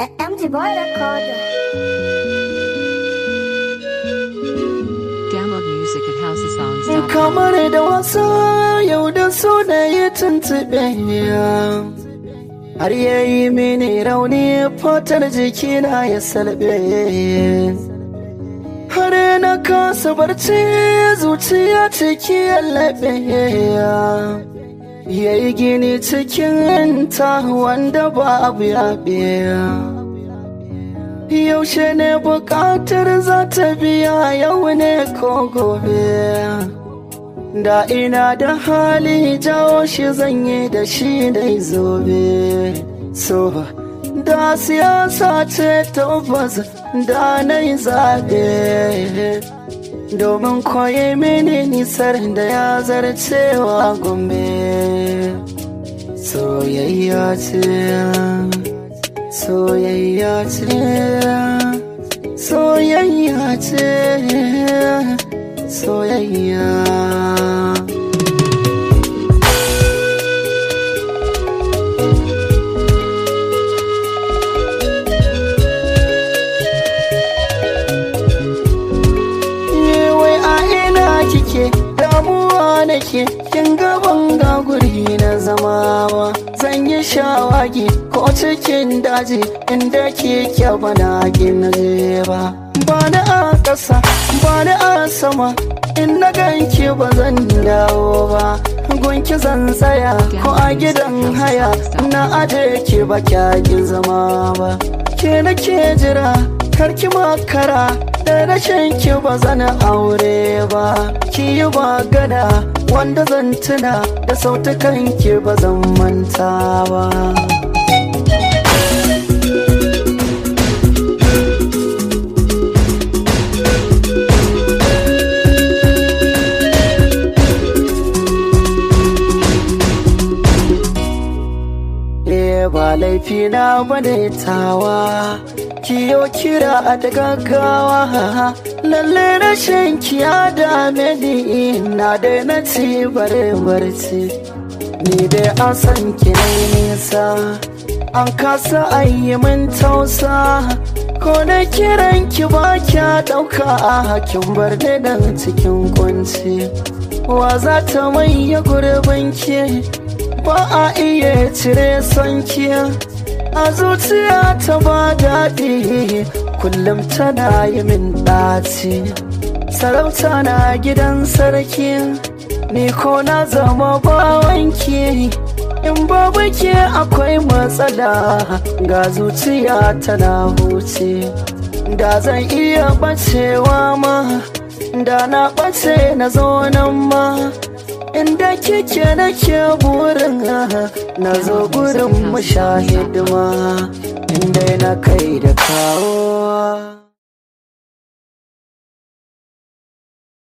MG Boy Recorder. Download music at housesongs.com. kamar da wasa yau da so da ya tuntube har ya yi mini rauni fatar jikina ya salbe har na kasa barci zuciya ciki ya laɓe ya yi gini cikin ta wanda babu yaɓe yaushe ne bukatar za ta biya yau ne ko gobe da ina da hali jawo shi zanye da shi dai zobe so da siyasa ce tabbas da na yi zaɓe domin koyi mini nisar da ya zarcewa gombe soyayya ce soyayya ce soyayya ce soyayya wai a ina kike damuwa nake kin gaban ga guri na zama ba zan yi shawagi ko cikin daji inda kike bana kin je ba ba na a ƙasa ba na a sama in na ganki ba zan dawo ba gunki zan tsaya ko a gidan haya na aje ki ba kyakin zama ba ke nake jira karki makara da rashin ki ba zan aure ba ki yi magana wanda zan tuna da sautukan ki ba zan manta ba Eh ba laifi na bane tawa kiyo kira a da gaggawa lalle rashin kiya dame ni na dai na ci bare barci ni dai an san ki ne nisa an kasa ayi min tausa ko na kiran ki ba kya dauka a hakin bar ni nan cikin kunci wa za ta maye gurbin ki ba a iya cire sonki a zuciya ta ba daɗi kullum tana yi min ɗaci sarauta na gidan sarki ni ko na zama bawanki in babu ke akwai matsala ga zuciya tana huce da zan iya ɓacewa ma da na ɓace na zo nan ma inda kike nake burin na zo gurin mu sha hidima inda na kai da kawo